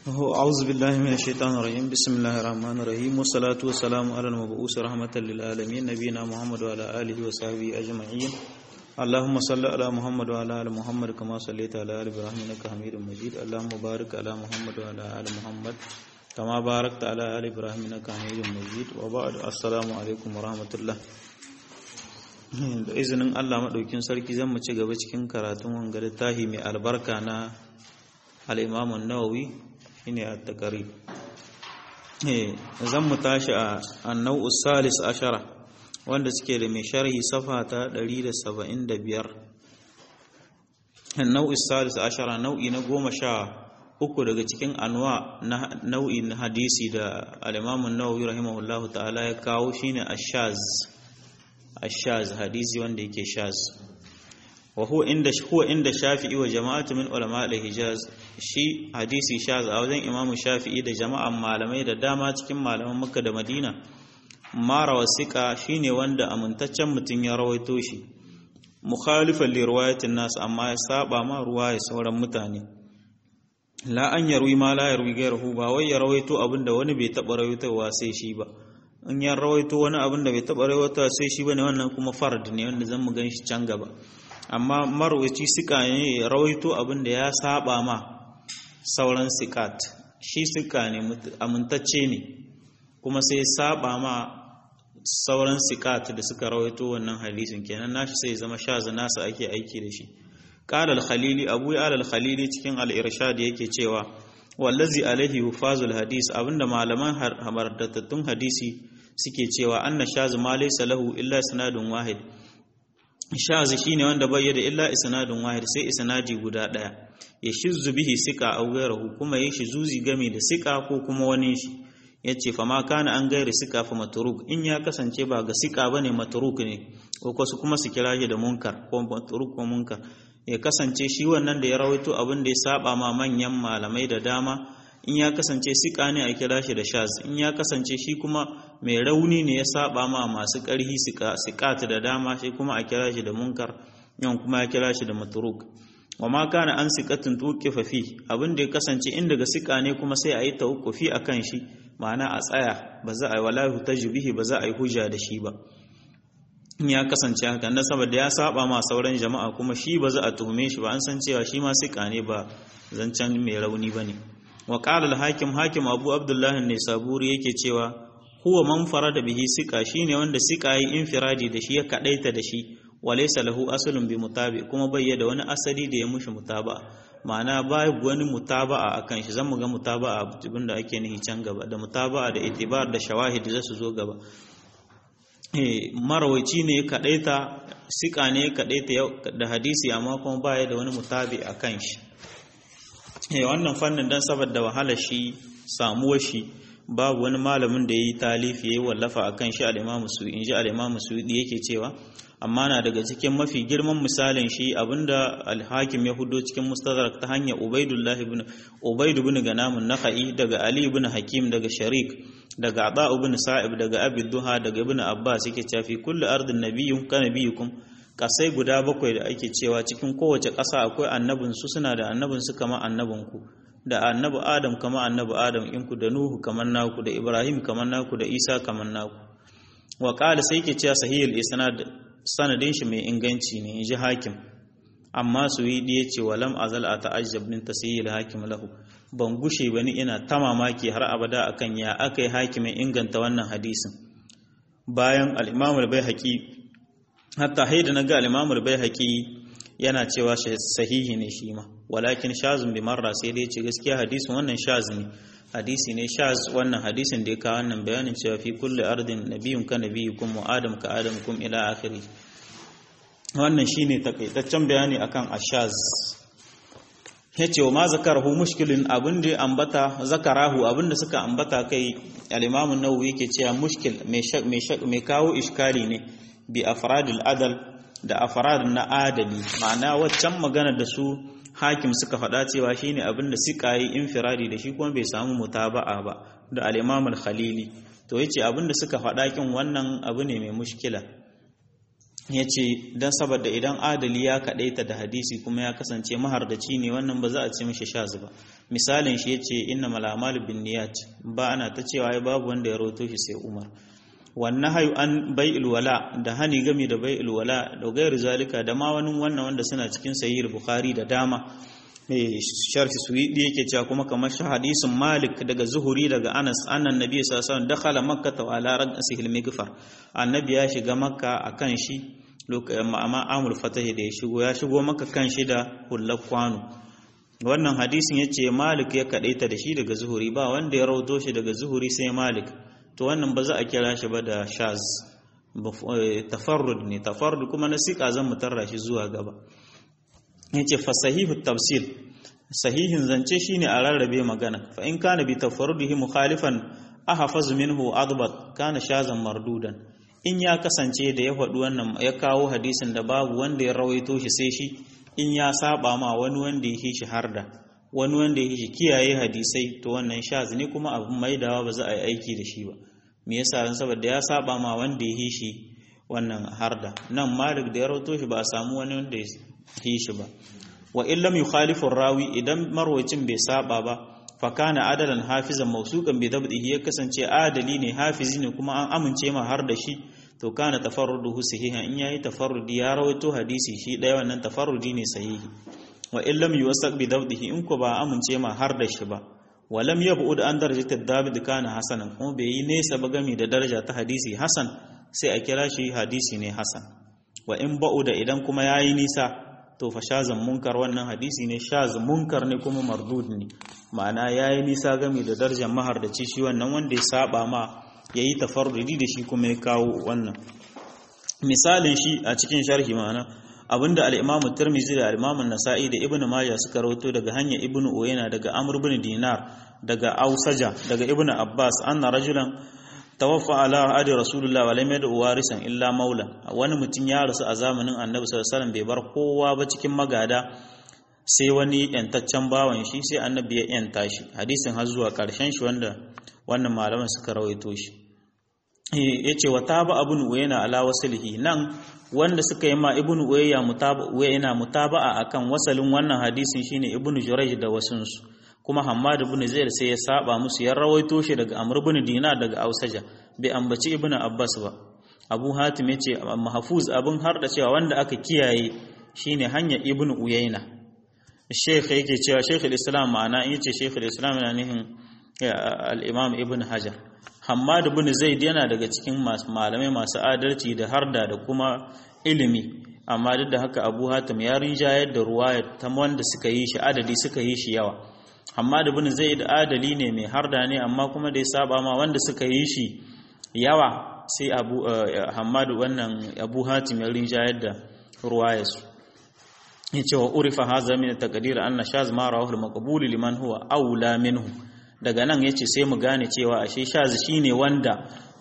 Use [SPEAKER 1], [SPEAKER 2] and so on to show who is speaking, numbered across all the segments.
[SPEAKER 1] أعوذ بالله من الشيطان الرجيم بسم الله الرحمن الرحيم والصلاة والسلام على المبعوث رحمة للعالمين نبينا محمد وعلى آله وصحبه أجمعين اللهم صل على محمد وعلى آل محمد كما صليت على آل إبراهيم إنك حميد مجيد اللهم بارك على محمد وعلى آل محمد كما باركت على آل إبراهيم إنك حميد مجيد وبعد السلام عليكم ورحمة الله da izinin Allah maɗaukin sarki zan mu ci gaba cikin karatun wanga littafi mai albarka na al'imamun nawawi shine a takari zan mu tashi a annau salis ashara wanda suke da mai sharhi safa ta 175 annau salis ashara nau'i na goma sha uku daga cikin anwa na nau'i na hadisi da al'imamun nawawi rahimahullahu ta'ala ya kawo shine ashaz ashaz hadisi wanda yake shaz wa huwa inda huwa inda shafi'i wa jama'atu min ulama al-hijaz shi hadisi shaz a wajen imam shafi'i da jama'an malamai da dama cikin malaman makka da madina mara wasika shine wanda amintaccen mutum ya rawaito shi mukhalifan li riwayatin nas amma ya saba ma ruwaya sauran mutane la an yarwi ma la yarwi gairuhu ba wai ya rawaito abinda wani bai taba rawaitowa sai shi ba in ya rawaito wani abin da bai taɓa rawaitowa sai shi bane wannan kuma fard ne wanda zan mu gan shi can gaba amma marwaci sika ne ya rawaito abin da ya saba ma sauran sikat shi sika ne amintacce ne kuma sai ya saba ma sauran sikat da suka rawaito wannan hadisin kenan nashi sai zama shaza nasa ake aiki da shi qala al-khalili abu ya al-khalili cikin al-irshad yake cewa wallazi alaihi hufazul hadis abinda malaman hamardattun hadisi suke cewa anna shaz ma laysa lahu illa isnadun wahid shaz shine wanda bai da illa isnadun wahid sai isnadi guda daya ya shizzu bihi sika aw ghayruhu kuma ya shi zuzi game da sika ko kuma wani shi yace fa ma kana an gairi sika fa matruk in ya kasance ba ga sika bane matruk ne ko kuma su kira shi da munkar ko matruk ko munkar ya kasance shi wannan da ya rawaito abin da ya saba ma manyan malamai da dama in ya kasance sika ne a kira shi da shaz in ya kasance shi kuma mai rauni ne ya saba ma masu ƙarhi sikat da dama shi kuma a kira shi da munkar yan kuma ya kira shi da matruk wa ma kana an sikatin tuqifa fi abin da ya kasance in daga sika ne kuma sai a yi tawqufi akan shi ma'ana a tsaya ba za a yi wala tajbihi ba za a yi hujja da shi ba ya kasance haka na saboda ya saba ma sauran jama'a kuma shi ba za a tuhume shi ba an san cewa shi ma sika ne ba zancen mai rauni ba ne wa qala al-hakim hakim abu abdullahi ne saburi yake cewa huwa man farada bihi sika shine wanda sika yi infiradi da shi ya kadaita da shi walaysa lahu aslun bi mutabi kuma bai da wani asali da ya mushi mutaba ma'ana babu wani mutaba'a akan shi zan mu ga mutaba'a abin da ake nihi can gaba da mutaba'a da itibar da shawahid za su zo gaba marawaici ne kaɗaita sika ne kaɗaita da hadisi amma kuma baya da wani mutabi a kan shi wannan fannin don saboda wahala shi samuwar shi babu wani malamin da ya yi talifi ya yi wallafa a kan shi al'imamu su in ji al'imamu su yake cewa amma na daga cikin mafi girman misalin shi abinda alhakim ya hudo cikin mustadrak ta hanyar ubaidullah ibn ubaidu ibn ganamun nakhai daga ali ibn hakim daga sharik daga aba ibn sa'ib daga abi duha daga ibn abbas yake cewa fi kulli ardin nabiyyun ka nabiyyukum kasai guda bakwai da ake cewa cikin kowace ƙasa akwai annabin su suna da annabin su kamar annabin ku da annabi adam kamar annabi adam in ku da nuhu kamar naku da ibrahim kamar naku da isa kamar naku wa qala sai yake cewa sahihul isnad sanadin shi mai inganci ne inji hakim amma su yi ya ce walam azal a ta'ajjab min tasihil hakim lahu ban gushe bani ina ta mamaki har abada akan ya aka yi hakimin inganta wannan hadisin bayan al-imam al-baihaqi hatta haida naga al-imam al-baihaqi yana cewa sahihi ne shi ma walakin shazun bi marra sai dai ce gaskiya hadisin wannan shaz ne hadisi ne shaz wannan hadisin da ya kawo wannan bayanin cewa fi kulli ardin nabiyyun ka nabiyyukum wa adam ka adamukum ila akhiri wannan shine takaitaccen bayani akan ashaz yace wa ma zakarahu mushkilin abin da ambata zakarahu abin da suka ambata kai al-imam an-nawawi yake cewa mushkil mai mai kawo iskali ne bi afradil adal da afrad na adali ma'ana waccan magana da su hakim suka faɗa cewa shine abin da suka yi infiradi da shi kuma bai samu mutaba'a ba da al-imam al-khalili to yace abin da suka faɗa kin wannan abu ne mai mushkila ya ce don saboda idan adali ya kaɗaita da hadisi kuma ya kasance mahardaci ne wannan ba za a ce mishi shaz ba misalin shi ya ce inna malamalu bin niyat ba ana ta cewa ya babu wanda ya roto shi sai umar wannan hayu an bai ilwala da hani gami da bai ilwala da gairu zalika da ma wani wannan wanda suna cikin sahih bukhari da dama mai sharhi suwidi yake cewa kuma kamar shi hadisin malik daga zuhuri daga anas annan nabi sallallahu alaihi wasallam dakhala makkah wa ala ra'sihi al-mighfar annabi ya shiga makka akan shi amma amul fatahi da ya shigo ya shigo maka kan shi da hullar kwano wannan hadisin yace malik ya kadaita da shi daga zuhuri ba wanda ya rauto shi daga zuhuri sai malik to wannan ba za a kira shi ba da shaz tafarrud ne tafarrud kuma na sika zan mutarra shi zuwa gaba yace fa sahihu tafsir sahihin zance shine a rarrabe magana fa in kana bi tafarrudihi mukhalifan ahfaz minhu adbat kana shazan mardudan in ya kasance da ya faɗi wannan ya kawo hadisin da babu wanda ya rawaito shi sai shi in ya saba ma wani wanda ya shi harda wani wanda ya shi kiyaye hadisai to wannan shaz ne kuma abin maidawa ba za a yi aiki da shi ba me yasa dan saboda ya saba ma wanda ya shi wannan harda nan malik da ya rawaito shi ba a samu wani wanda ya yi shi ba wa in lam yukhalifu rawi idan marwacin bai saba ba fa kana adalan hafizan mawsuqan bi dabdihi ya kasance adali ne hafizi ne kuma an amince ma har da shi to kana tafarruduhu sahihan in yayi tafarrudi ya rawaito hadisi shi daya wannan tafarrudi ne sahihi wa in lam yuwassaq bi dabdihi in ko ba amince ma har da shi ba wa lam yab'ud an darajatat dabid kana hasanan kuma bai yi nesa ba gami da daraja ta hadisi hasan sai a kira shi hadisi ne hasan wa in ba'uda idan kuma yayi nisa to fa shazan munkar wannan hadisi ne shaz munkar ne kuma mardud ne ma'ana yayi nisa game da darajar mahardaci shi wannan wanda ya saba ma yayi tafarrudi da shi kuma ya kawo wannan misalin shi a cikin sharhi ma'ana abinda al-Imam Tirmidhi da al-Imam Nasa'i da Ibn Majah suka rawaito daga hanyar Ibn Uyayna daga Amr ibn Dinar daga Ausaja daga Ibn Abbas anna rajulan tawaffa ala adi rasulullah wa lam yad'u warisan illa maula wani mutum ya rasu a zamanin annabi sallallahu alaihi wasallam bai bar kowa ba cikin magada sai wani yantaccen bawan shi sai annabi ya yanta shi hadisin har zuwa karshen shi wanda wannan malaman suka rawaito shi yace wa taba abun uyayna ala waslihi nan wanda suka yi ma ibnu uyayya mutaba uyayna mutaba'a akan wasalin wannan hadisin shine ibnu jurayj da wasunsu kuma Hammad ibn Zaid sai ya saba musu ya rawaito shi daga Amr ibn Dinar daga Ausaja bai ambaci Ibn Abbas ba Abu Hatim yace mahfuz abin har da cewa wanda aka kiyaye shine hanya Ibn Uyayna Sheikh yake cewa Sheikh al-Islam ma'ana in yace Sheikh al-Islam yana nihin al-Imam Ibn Hajar Hammad ibn Zaid yana daga cikin malamai masu adalci da harda da kuma ilimi amma duk da haka Abu Hatim ya rinjayar da ruwaya ta wanda suka yi shi adadi suka yi shi yawa Hammad ibn Zaid adali ne mai harda ne amma kuma da ya saba ma wanda suka yi shi yawa sai Abu Hammad wannan Abu Hatim ya rinjayar da ruwayar su yace wa urifa hadha min taqdir anna shaz ma rawahu al-maqbul liman huwa aula minhu daga nan yace sai mu gane cewa ashe shaz shine wanda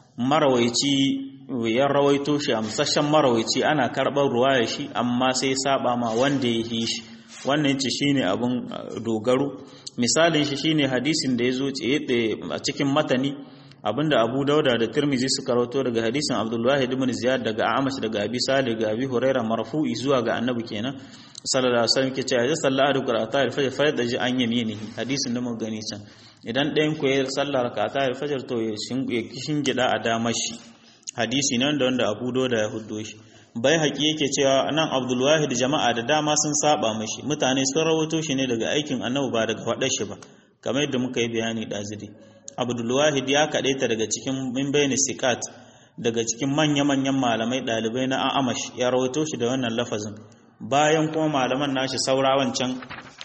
[SPEAKER 1] marawaici ya rawaito shi amsashen marawaici ana karɓar ruwayar shi amma sai saba ma wanda ya yi shi wannan ce shine abin dogaro misalin shi shine hadisin da ya zo a cikin matani abinda Abu Dauda da Tirmizi suka rawato daga hadisin Abdullah ibn Ziyad daga Amash daga Abi Salih daga Abi Hurairah marfu'i zuwa ga Annabi kenan sallallahu alaihi wasallam ke cewa ya salla da qira'ata al-fajr fa yadaji an yaminihi hadisin da mun gani can idan ɗayan ku ya sallar rak'ata al-fajr to ya shingida a damar shi hadisi nan da wanda Abu Dauda ya huddo shi bai haƙi yake cewa nan abdulwahid jama'a da dama sun saba mashi mutane sun rawato shi ne daga aikin annabi ba daga faɗar shi ba kamar yadda muka yi bayani ɗaziri abdulwahid ya kaɗaita daga cikin min bayani sikat daga cikin manya-manyan malamai ɗalibai na amash ya rawato shi da wannan lafazin bayan kuma malaman nashi saura wancan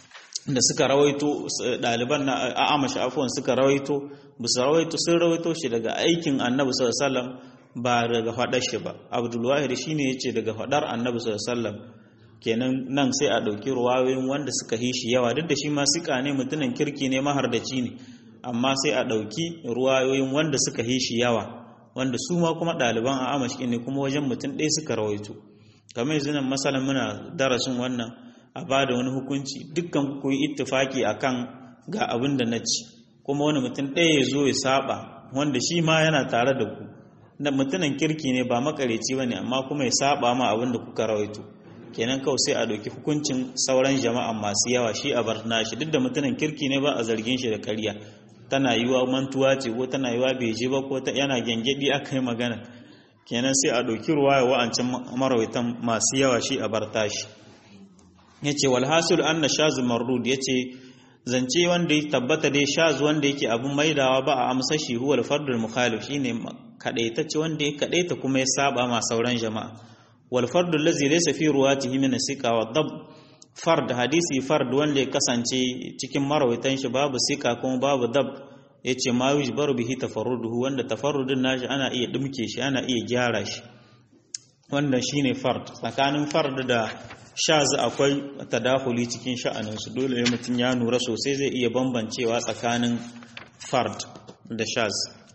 [SPEAKER 1] da suka rawaito ɗaliban na amash afuwan suka rawaito bisa rawaito sun rawaito shi daga aikin annabi sallallahu alaihi wasallam ba daga faɗar shi ba abdulwahid shi ne ya ce daga faɗar annabi sallam kenan nan sai a ɗauki ruwayoyin wanda suka yi shi yawa duk da shi ma suka ne mutumin kirki ne mahardaci ne amma sai a ɗauki ruwayoyin wanda suka yi shi yawa wanda su ma kuma ɗaliban a amashi ne kuma wajen mutum ɗaya suka rawaito kamar yanzu nan masalan muna darasin wannan a ba da wani hukunci dukkan ku yi ittifaki akan ga abin da na ci kuma wani mutum ɗaya ya zo ya saba wanda shi ma yana tare da ku da mutumin kirki ne ba makareci bane amma kuma ya saba ma abin da kuka rawaito kenan kawai sai a ɗauki hukuncin sauran jama'a masu yawa shi a bar nashi duk da mutumin kirki ne ba a zargin shi da ƙarya tana yiwa mantuwa ce ko tana yiwa bai je ba ko yana gyangyaɗi aka yi magana kenan sai a ɗauki ruwa ya wa'ancin marawaitan masu yawa shi a bar tashi ya ce walhasul an na shazu mardud ya ce zance wanda ya tabbata dai shazu wanda yake abin maidawa ba a amsa shi huwa alfardul mukhalif shine kadaitacce wanda ya kadaita kuma ya saba ma sauran jama'a wal fardul ladzi laysa fi ruwatihi min sika wa dab fard hadisi fard wanda ya kasance cikin marawaitan shi babu sika kuma babu dab yace ma yujbaru bihi tafarruduhu wanda tafarrudin nashi ana iya dumke shi ana iya gyara shi wanda shine fard tsakanin fard da shaz akwai tadahuli cikin sha'aninsu dole ne mutum ya nura sosai zai iya bambancewa tsakanin fard da shaz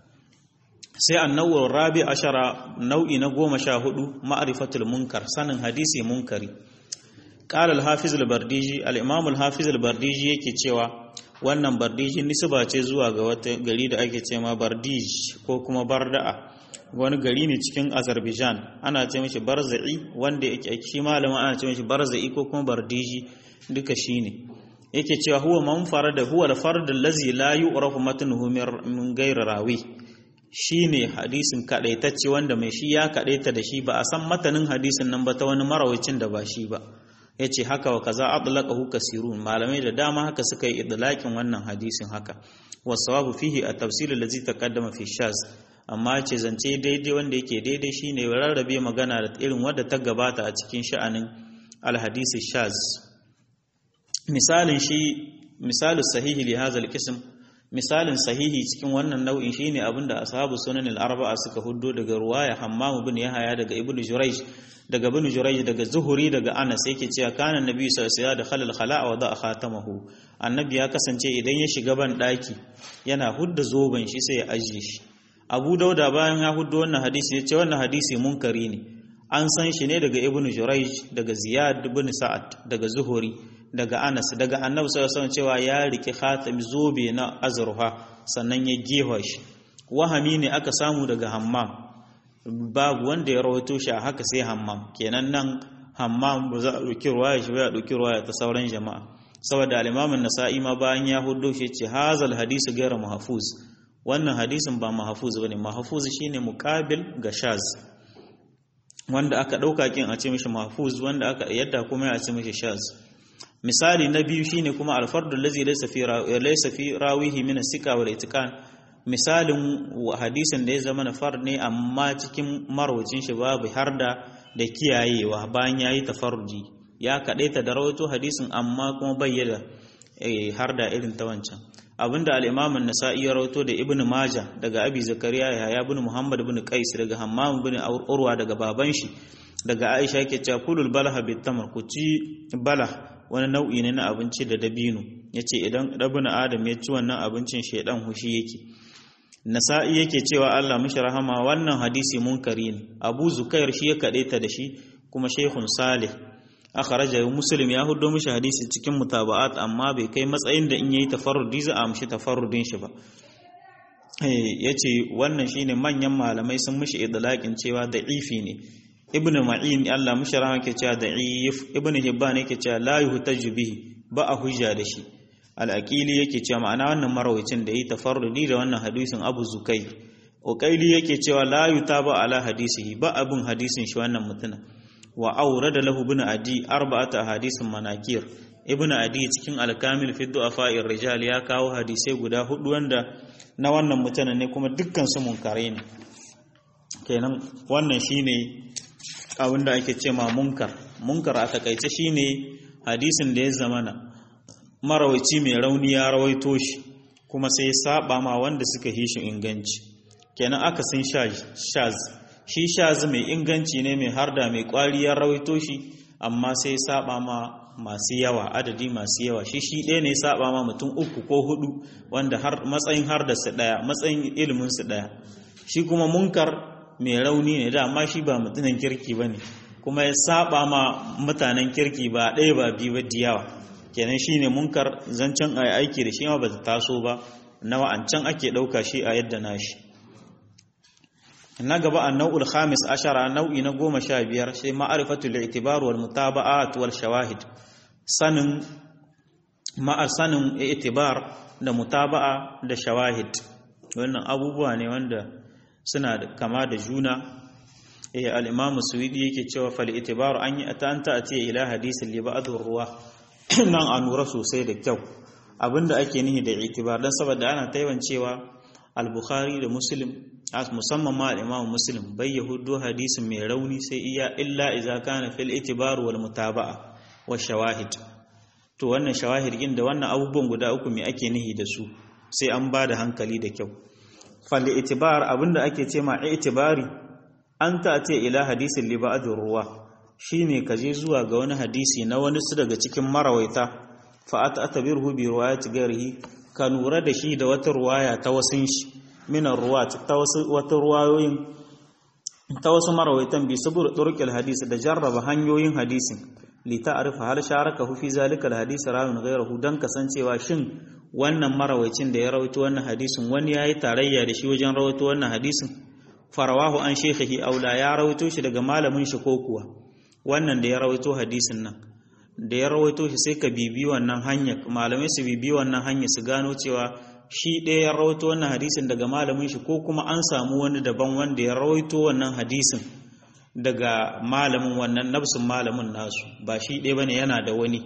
[SPEAKER 1] sai annawar rabi ashara nau'i na goma sha hudu ma'arifatul munkar sanin hadisi munkari قال الحافظ البرديجي الامام الحافظ البرديجي yake cewa wannan bardiji nisba ce zuwa ga wata gari da ake cewa bardij ko kuma barda'a wani gari ne cikin azerbaijan ana ce mishi barza'i wanda yake shi malamin ana ce mishi barza'i ko kuma bardiji duka shine yake cewa huwa man farada huwa al-fard allazi la yu'rafu matnuhu min ghayri rawi shine hadisin kadaitacce wanda mai shi ya kadaita da shi ba a san matanin hadisin nan ba ta wani marawacin da ba shi ba yace haka wa kaza atlaqahu kasirun malamai da dama haka suka yi idlaqin wannan hadisin haka wasawabu fihi at-tafsil allazi taqaddama fi shaz amma ce zance daidai wanda yake daidai shine rarrabe magana da irin wadda ta gabata a cikin sha'anin alhadisi shaz misalin shi misalin sahihi li hadha alqism misalin sahihi cikin wannan nau'in shine abinda ashabu sunan al-arba'a suka huddo daga ruwaya hammam ibn yahya daga ibn jurayj daga ibn jurayj daga zuhuri daga anas yake cewa kana nabi sallallahu alaihi wasallam da khalal khala'a wa da'a khatamahu annabi ya kasance idan ya shiga ban daki yana hudda zoben shi sai ya ajiye shi abu dauda bayan ya hudu wannan hadisi ya ce wannan hadisi munkari ne an san shi ne daga ibnu jurayj daga ziyad ibn sa'ad daga zuhuri daga anas daga annabi sallallahu alaihi cewa ya riki khatam zobe na azruha sannan ya gefa shi wahami ne aka samu daga hammam babu wanda ya rawaito shi a haka sai hammam kenan nan hammam ba za a ɗauki ruwaya shi ba ya ɗauki ruwaya ta sauran jama'a saboda al-imam an-nasa'i ma bayan ya hudo shi ce hazal hadisi gaira mahfuz wannan hadisin ba mahfuz bane mahfuz shine muqabil ga shaz wanda aka dauka kin a ce mishi mahfuz wanda aka yadda kuma ya ce mishi shaz misali na biyu shine kuma al-fardu allazi laysa fi laysa fi rawihi min as-sika wal itiqan misalin hadisin da ya zama na fard ne amma cikin marwacin shi babu har da da kiyayewa bayan yayi tafarruji ya kadaita da rawaito hadisin amma kuma bayyana har da irin ta wancan abinda al-Imam an-Nasa'i ya rawato da Ibn Majah daga Abi Zakariya ya ibn Muhammad ibn Qais daga Hammam ibn Urwa daga baban shi daga Aisha yake cewa kulul balah bit tamr ku ci balah wani nau'i ne na abinci da dabino yace idan ibn Adam ya ci wannan abincin shedan hushi yake Nasa'i yake cewa Allah mishi rahama wannan hadisi munkari ne Abu Zukair shi ya kadaita da shi kuma Sheikhun Salih akharaja muslim ya hudo mishi hadisi cikin mutaba'at amma bai kai matsayin da in yayi tafarrudi za a mishi tafarrudin shi ba eh yace wannan shine manyan malamai sun mishi idlaqin cewa da'ifi ne ibnu ma'in Allah mishi rahama ke cewa da'if ibnu hibban yake cewa la yuhtaju bihi ba a hujja da shi al-aqili yake cewa ma'ana wannan marawicin da yi tafarrudi da wannan hadisin abu zukai uqaili yake cewa la yutaba ala hadisihi ba abun hadisin shi wannan mutuna wa aurada lahu ibn adi arba'ata hadisin manakir ibn adi cikin al-kamil fi du'afa'ir rijal ya kawo hadisai guda hudu wanda na wannan mutanen ne kuma dukkan su munkare ne kenan wannan shine abinda ake ce ma munkar munkar a takaice shine hadisin da ya zamana marawaci mai rauni ya rawaito shi kuma sai ya saba ma wanda suka yi shi inganci kenan aka sun shaz shi shaz mai inganci ne mai harda mai kwari ya rawaito shi amma sai saba ma masu yawa adadi masu yawa shi shi ɗaya ne saba ma mutum uku ko hudu wanda har matsayin harda su ɗaya matsayin ilimin su ɗaya shi kuma munkar mai rauni ne da amma shi ba mutumin kirki ba ne kuma ya saba ma mutanen kirki ba ɗaya ba biyu ba diyawa kenan shi ne munkar zancen a aiki da shi ma ba ta taso ba na wa'ancan ake ɗauka shi a yadda na shi na gaba a nau'ul khamis ashara nau'i na goma sha biyar sai ma'arifatul i'tibar wal mutaba'at wal shawahid sanin ma'ar sanin i'tibar da mutaba'a da shawahid wannan abubuwa ne wanda suna kama da juna eh al-imam suwidi yake cewa fal i'tibar an yi ta anta ati ila hadisin li ba'dhu ruwa nan an lura sosai da kyau abinda ake nihi da i'tibar dan saboda ana taiwan cewa al-bukhari da muslim musamman ma al-imam muslim bai yahudu hadisin mai rauni sai iya illa idza kana fil i'tibar wal mutaba'a wa shawahid to wannan shawahid din da wannan abubuwan guda uku me ake nihi da su sai an ba da hankali da kyau fal i'tibar abinda ake ce ma i'tibari an ta ce ila hadisin li ba'dur ruwa shine kaje zuwa ga wani hadisi na wani su daga cikin marawaita fa atabirhu bi riwayati ghairihi ka nura da shi da wata ruwaya ta wasun shi minar ruwa ta wasu wata ruwayoyin ta wasu marawaitan bi sabur turqil hadisi da jarraba hanyoyin hadisin li ta'rifa hal sharaka fi zalika al hadisi rawin ghayruhu dan kasancewa shin wannan marawaicin da ya rawaito wannan hadisin wani yayi tarayya da shi wajen rawaito wannan hadisin farawahu an shekhihi aula ya rawaito shi daga malamin shi ko kuwa wannan da ya rawaito hadisin nan da ya rawaito shi sai ka bibi wannan hanya malamai su bibi wannan hanya su gano cewa shi ɗaya ya rawaito wannan hadisin daga malamin shi ko kuma an samu wani daban wanda ya rawaito wannan hadisin daga malamin wannan nafsin malamin nasu ba shi ɗaya bane yana da wani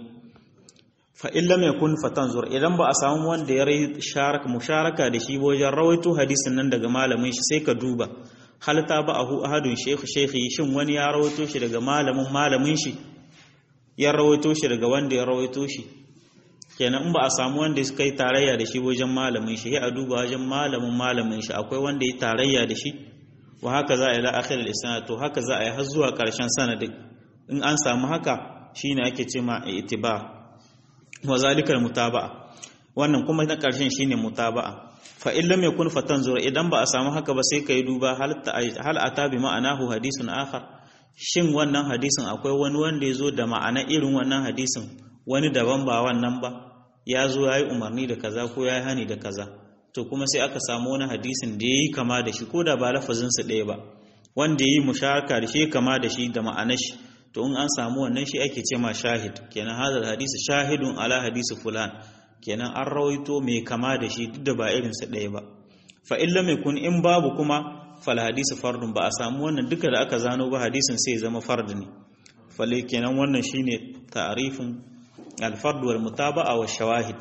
[SPEAKER 1] fa illa mai kun fatanzur idan ba a samu wanda ya rai sharaka musharaka da shi wajen rawaito hadisin nan daga malamin shi sai ka duba hal ta ba ahu ahadun shaykh shaykhi shin wani ya rawaito shi daga malamin malamin shi ya rawaito shi daga wanda ya rawaito shi kenan in ba a samu wanda suka yi tarayya da shi wajen malamin shi ya a duba wajen malamin malamin shi akwai wanda ya tarayya da shi wa haka za a yi la'akhir al to haka za a yi har zuwa karshen sanadin in an samu haka shine ake ce ma itiba wa zalikal mutaba'a wannan kuma na karshen shine mutaba'a fa in lam yakun fatanzur idan ba a samu haka ba sai kai duba hal hal ata bi ma'anahu hadisun akhar shin wannan hadisin akwai wani wanda ya zo da ma'ana irin wannan hadisin wani daban ba wannan ba ya zo ya yi umarni da kaza ko ya yi hani da kaza to kuma sai aka samu wani hadisin da ya yi kama da shi ko da ba lafazinsa ɗaya ba wanda ya yi musharaka da shi kama da shi da ma'anar shi to in an samu wannan shi ake ce ma shahid kenan hadal hadisi shahidun ala hadisi fulan kenan an rawaito mai kama da shi duk da ba irinsa ɗaya ba fa illa mai kun in babu kuma fal hadisi fardun ba a samu wannan duka da aka zano ba hadisin sai zama fard ne fale kenan wannan shine ta'rifin al-fard wal mutaba'a wa shawahid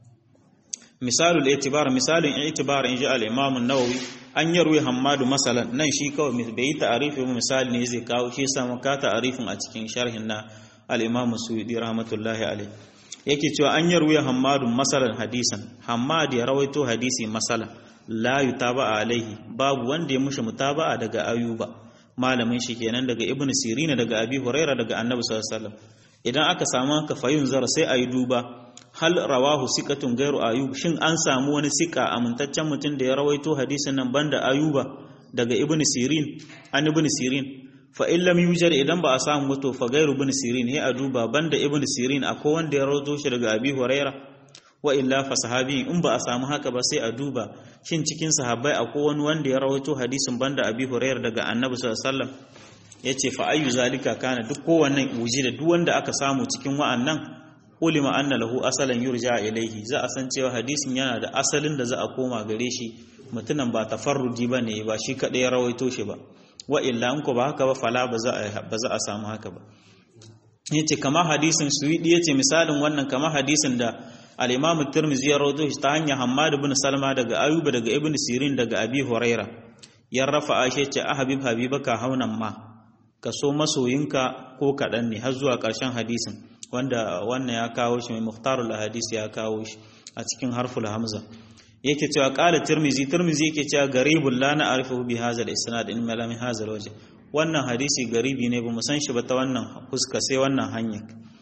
[SPEAKER 1] misalul i'tibar misalin i'tibar in ji al-imam an-nawawi an yarwi hammadu masalan nan shi kawai bai yi ta'arifi ba misali ne zai kawo shi yasa maka ta'arifin a cikin sharhin na al-imam suyudi rahmatullahi alayh yake cewa an yarwi hammadu masalan hadisan hammad ya rawaito hadisi masalan la yutaba alaihi babu wanda ya mushi mutaba'a daga ayuba malamin shi kenan daga ibnu sirina daga abi huraira daga annabi sallallahu alaihi wasallam idan aka samu haka fayun zara sai ayi duba hal rawahu siqatun gairu ayub shin an samu wani sika amintaccen mutum da ya rawaito hadisin nan banda ayuba daga ibnu sirin an ibnu sirin fa in lam yujar idan ba a samu wato fa gairu ibnu sirin he a duba banda ibnu sirin akwai wanda ya rawaito shi daga abi huraira wa illa fa sahabi in ba a samu haka ba sai a duba shin cikin sahabbai akwai wani wanda ya rawaito hadisin banda abi hurairah daga annabi sallallahu alaihi wasallam yace fa ayu zalika kana duk kowannan uji da duk wanda aka samu cikin wa'annan ulima anna lahu asalan yurja ilaihi za a san cewa hadisin yana da asalin da za a koma gare shi mutunan ba tafarrudi bane ba shi kadai ya rawaito shi ba wa illa in ko ba haka ba fala ba za a ba za a samu haka ba yace kama hadisin suwidi yace misalin wannan kama hadisin da al-imam at-tirmidhi ya rawaito shi ta hanyar hammad ibn salma daga ayuba daga ibn sirin daga abi huraira ya rafa aisha ce ahabib habibaka haunan ma ka so masoyinka ko kaɗan ne har zuwa ƙarshen hadisin wanda wannan ya kawo shi mai muhtarul hadisi ya kawo shi a cikin harful hamza yake cewa qala tirmizi tirmizi yake cewa garibul la na'rifu bi hadha al-isnad in malam hadha al-wajh wannan hadisi garibi ne bamu san shi ba ta wannan fuska sai wannan hanya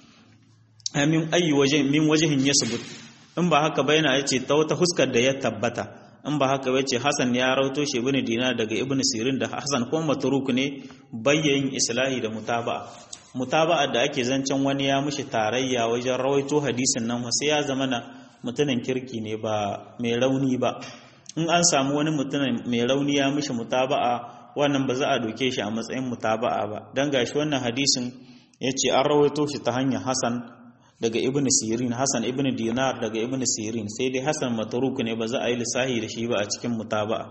[SPEAKER 1] min ayi waje min wajhin yasbut in ba haka ba yana yace ta wata fuskar da ya tabbata in ba haka bace Hassan ya rauto shi ibn Dinar daga ibn Sirin da Hassan kuma matruk ne bayyin islahi da mutaba'a mutaba'a da ake zancen wani ya mushi tarayya wajen rawaito hadisin nan sai ya zama na mutumin kirki ne ba mai rauni ba in an samu wani mutumin mai rauni ya mushi mutaba'a wannan ba za a doke shi a matsayin mutaba'a ba dan gashi wannan hadisin yace an rawaito shi ta hanyar Hasan daga Ibn Sirin Hasan Ibn Dinar daga Ibn Sirin sai dai Hasan matruk ne ba za a yi lissahi da shi ba a cikin mutaba'a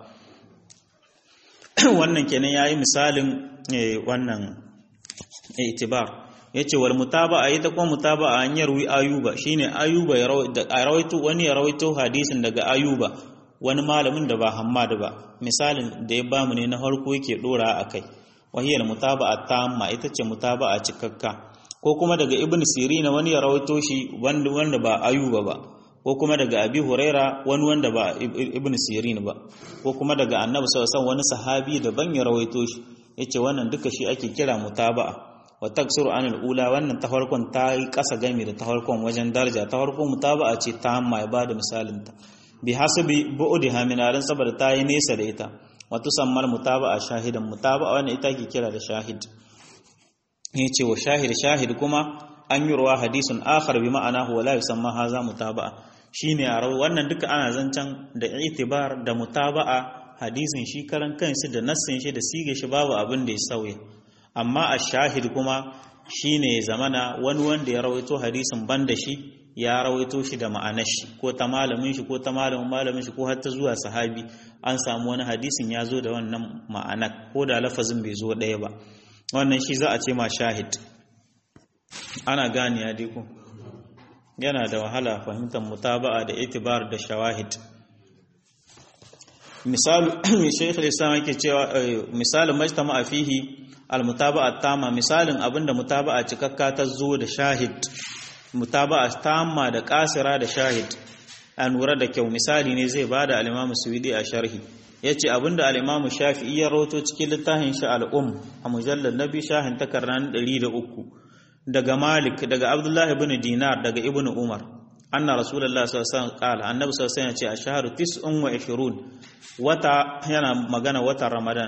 [SPEAKER 1] wannan kenan yayi misalin wannan itibar yace wal mutaba'a ita kuma mutaba'a an yarwi ayuba shine ayuba ya rawaito wani ya rawaito hadisin daga ayuba wani malamin da ba hammad ba misalin da ya bamu ne na farko yake dora akai wahiyar mutaba'a tamma ita ce mutaba'a cikakka ko kuma daga ibn sirina wani ya rawaito shi wanda wanda ba ayuba ba ko kuma daga abi huraira wani wanda ba ibn sirin ba ko kuma daga annabi sallallahu alaihi wani sahabi daban ya rawaito shi yace wannan duka shi ake kira mutaba'a wa taksuru anil ula wannan ta farkon ta yi kasa gami da ta farkon wajen daraja ta farkon mutaba'a ce ta hamma ya bada misalin ta bi hasabi bu'diha min aran saboda ta yi nesa da ita wa tusammal mutaba'a shahidan mutaba'a wannan ita ke kira da shahid yace wa shahid shahid kuma an yi ruwa hadisun akhar bi ma'ana huwa la yusamma haza mutaba'a shine a rawu wannan duka ana zancan da itibar da mutaba'a hadisin shi karan kanshi da nassin shi da sige shi babu abin da ya sauya amma a shahid kuma shine zamana wani wanda ya rawaito hadisin banda shi ya rawaito shi da ma'anar shi ko ta malamin shi ko ta malamin malamin shi ko har ta zuwa sahabi an samu wani hadisin ya zo da wannan ma'ana ko da lafazin bai zo ɗaya ba wannan shi za a ce ma shahid ana gane ya dai ko yana da wahala fahimtar mutaba'a da itibar da shawahid misali shaykh al-islam yake cewa misalin majtama'a fihi al-mutaba'a tama misalin abinda mutaba'a cikakka ta zo da shahid mutaba'a tamma da kasira da shahid a lura da kyau misali ne zai bada al-imam suwidi a sharhi yace abinda al-imam shafi'i ya rawato cikin littafin shi al-um a mujallad nabi shahin takarran 103 daga Malik daga Abdullah ibn Dinar daga Ibn Umar anna Rasulullah sallallahu alaihi wasallam qala annabi sallallahu alaihi wasallam ya ce ashharu 29 wata yana magana watan Ramadan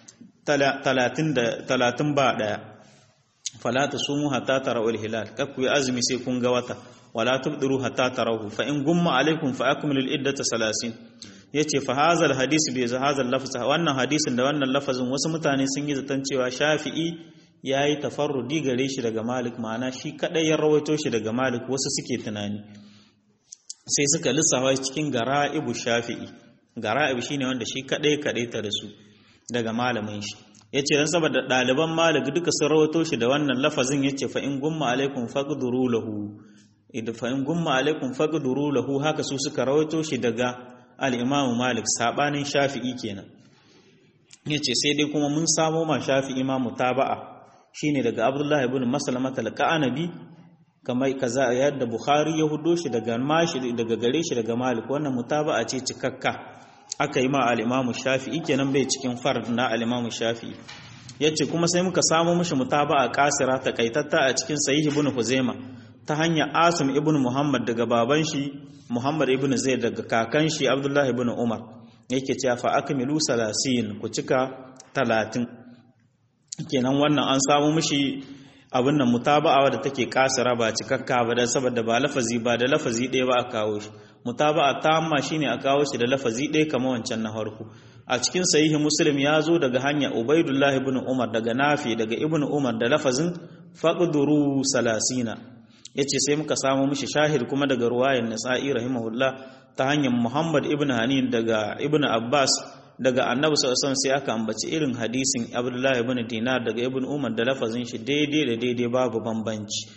[SPEAKER 1] 30 da 30 ba daya fala tasumu hatta tarawul hilal kakku yi azumi sai kun ga wata wala tubdiru hatta tarahu fa in gumma alaikum fa akmilu al-iddata 30 yace fa hazal hadisi bi hazal lafz wannan hadisin da wannan lafazin wasu mutane sun yi zaton cewa Shafi'i ya yi tafarrudi gare shi daga malik ma'ana shi kadai ya rawaito shi daga malik wasu suke tunani sai suka lissafa cikin gara'ibu shafi'i gara'ibu shine wanda shi kadai kadai ta da su daga malamin shi yace dan saboda ɗaliban malik duka sun rawaito shi da wannan lafazin yace fa in gumma alaikum faqduru lahu idan fa in gumma alaikum faqduru lahu haka su suka rawaito shi daga al-imam malik sabanin shafi'i kenan yace sai dai kuma mun samo ma shafi'i ma mutaba'a shine daga Abdullah ibn Maslama al-Qanabi kamar kaza yadda Bukhari ya hudo shi daga mashi daga gare shi daga Malik wannan mutaba'a ce cikakka aka yi ma al-Imam Shafi'i kenan bai cikin fard na al-Imam Shafi'i yace kuma sai muka samu mishi mutaba'a kasira takaitatta a cikin Sahih ibn Huzaima ta hanyar Asim ibn Muhammad daga baban shi Muhammad ibn Zaid daga kakan shi Abdullah ibn Umar yake cewa fa akmilu salasin ku cika talatin kenan wannan an samu mishi abin nan mutaba'a da take kasira ba cikakka ba dan saboda ba lafazi ba da lafazi ɗaya ba a kawo shi mutaba'a tamma shine a kawo shi da lafazi ɗaya kamar wancan na farko a cikin sahihi muslim ya zo daga hanya ubaidullah ibn umar daga nafi daga ibn umar da lafazin faqduru salasina yace sai muka samu mishi shahid kuma daga ruwayan nasa'i rahimahullah ta hanyar muhammad ibn hanin daga ibn abbas daga annabi sallallahu sai aka ambaci irin hadisin abdullahi ibn dinar daga ibn umar da lafazin shi daidai da daidai babu bambanci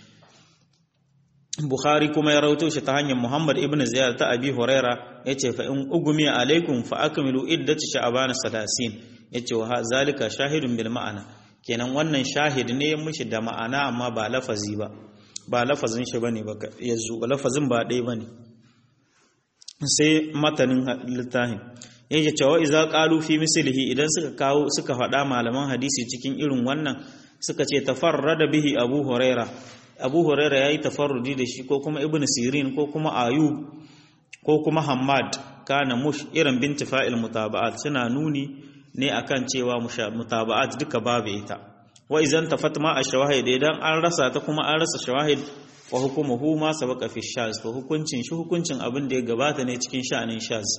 [SPEAKER 1] bukhari kuma ya rawaito shi ta hanyar muhammad ibn ziyad ta abi huraira yace fa in ugumi alaikum fa akmilu iddati sha'ban 30 yace wa zalika shahidun bil ma'ana kenan wannan shahid ne mushi da ma'ana amma ba lafazi ba ba lafazin shi bane ba yanzu lafazin ba dai bane sai matanin littafin yake cewa iza qalu fi mislihi idan suka kawo suka faɗa malaman hadisi cikin irin wannan suka ce tafarrada bihi abu huraira abu huraira yayi tafarrudi da shi ko kuma ibnu sirin ko kuma ayub ko kuma hammad kana mush irin binti fa'il mutaba'at suna nuni ne akan cewa mutaba'at duka babu ita wa idan tafatma ash-shawahid idan an rasa ta kuma an rasa shawahid wa hukumuhu ma sabaqa fi shaz to hukuncin shi hukuncin abin da ya gabata ne cikin sha'anin shaz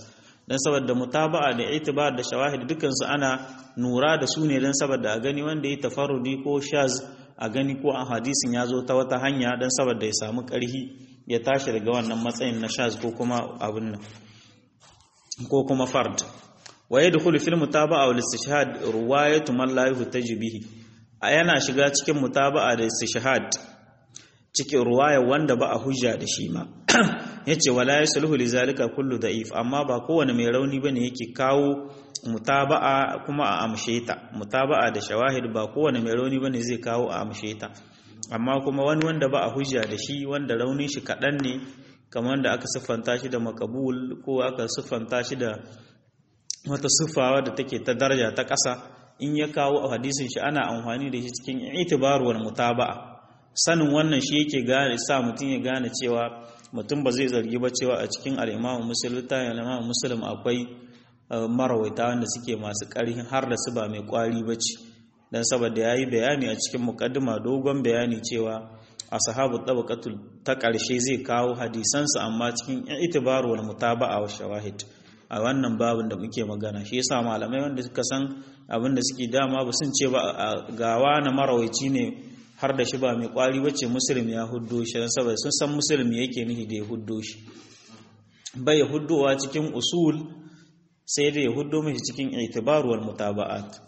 [SPEAKER 1] dan saboda mutaba'a da itibar da shawahid dukkan su ana nura da su ne dan saboda a gani wanda ya tafarrudi ko shaz a gani ko a hadisin ya zo ta wata hanya dan saboda ya samu karhi ya tashi daga wannan matsayin na shaz ko kuma abin nan ko kuma fard wa yadkhulu fil mutaba'a wal istishhad ruwayatu man la yuhtaju bihi yana shiga cikin mutaba'a da istishhad cikin ruwaya wanda ba a hujja da shi ma yace wala yasluhu lizalika kullu da'if amma ba kowane mai rauni bane yake kawo mutaba'a kuma a amshe ta mutaba'a da shawahid ba kowane mai rauni bane zai kawo a amshe ta amma kuma wani wanda ba a hujja da shi wanda raunin shi kaɗan ne kamar da aka siffanta shi da makabul ko aka siffanta shi da wata siffawa da take ta daraja ta ƙasa in ya kawo a hadisin shi ana amfani da shi cikin itibaruwar mutaba'a sanin wannan shi yake gane sa mutum ya gane cewa mutum ba zai zargi ba cewa a cikin al'imamu musulun ta al'imamu musulun akwai marawaita wanda suke masu ƙarfin har da su ba mai ƙwari ba ce don saboda ya yi bayani a cikin mukaddima dogon bayani cewa a sahabu tabaqatul ta ƙarshe zai kawo hadisansa amma cikin itibaru wal mutaba'a wa shawahid a wannan babin da muke magana shi yasa malamai wanda suka san abin da suke dama ba sun ce ba gawa na marawaici ne har da shi ba mai kwari bace musulmi ya huddo shi dan saboda sun san musulmi yake nihi da ya huddo shi bai huddowa cikin usul sai da ya huddo mishi cikin itibaru wal mutaba'at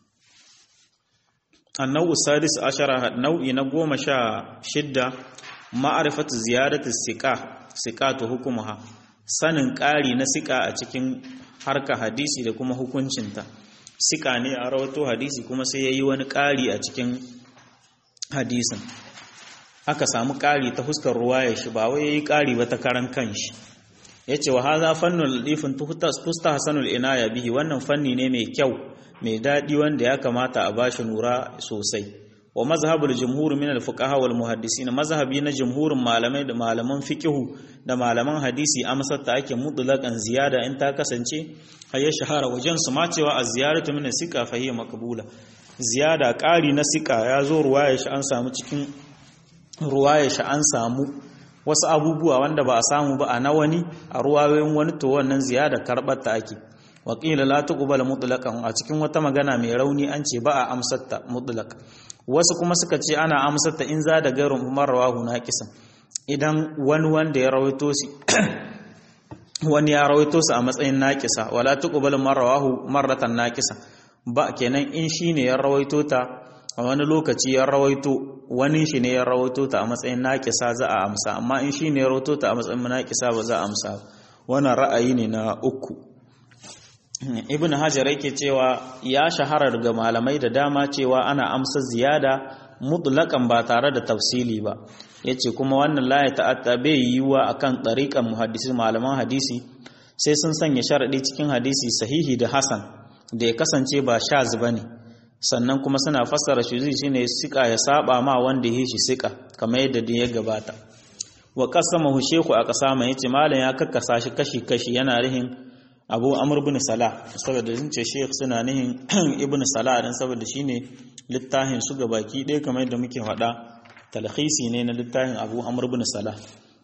[SPEAKER 1] النوع السادس عشر نوع نقوم شا شدة معرفة زيادة السقاء سقاة حكمها sanin ƙari na sika a cikin harka hadisi da kuma hukuncinta sika ne a rawato hadisi kuma sai ya yi wani ƙari a cikin hadisin aka samu ƙari ta fuskar ruwa ya shi ba wai ya yi ƙari ba ta karan kanshi ya ce wa haza fannin ladifin fusta hasanul inaya bihi wannan fanni ne mai kyau mai daɗi wanda ya kamata a bashi nura sosai wa mazhabul jumhur min al fuqaha wal muhaddisin mazhabi na jumhurin malamai da malaman fiqhu da malaman hadisi amsar ta ake mutlaqan ziyada in ta kasance har ya shahara wajen su ma cewa az ziyaratu min sika fa hiya maqbula ziyada ƙari na sika ya zo ruwaya shi an samu cikin ruwaya shi an samu wasu abubuwa wanda ba a samu ba a na wani a ruwayoyin wani to wannan ziyada karɓar ta ake waƙila la tuqbal mutlaqan a cikin wata magana mai rauni an ce ba a amsarta mutlaq wasu kuma suka ce ana amsarta in za da gairun umar rawahu naqisan idan wani wanda ya rawaito shi wani ya rawaito su a matsayin naqisa wala tuqbal marrawahu marratan naqisa ba kenan in shine ya rawaito ta a wani lokaci ya rawaito wani shi ne ya rawaito ta a matsayin naqisa za a amsa amma in shine ya rawaito ta a matsayin naqisa ba za a amsa wannan ra'ayi ne na uku ibn hajar yake cewa ya shahara daga malamai da dama cewa ana amsa ziyada mutlaqan ba tare da tafsili ba yace kuma wannan la ya ta'atta bai yiwa akan tariqan muhaddisi malaman hadisi sai sun sanya sharadi cikin hadisi sahihi da hasan da ya kasance ba shaz bane sannan kuma suna fassara shuzi shine sika ya saba ma wanda ya shi sika kamar yadda da ya gabata wa qasamahu sheku a kasama yace malam ya kakkasa shi kashi kashi yana rihin abu amur bin salah saboda sun ce sheikh suna nihin ibn salah dan saboda shine littafin su ga baki ɗaya kamar yadda muke faɗa talhisi ne na littafin abu amur bin salah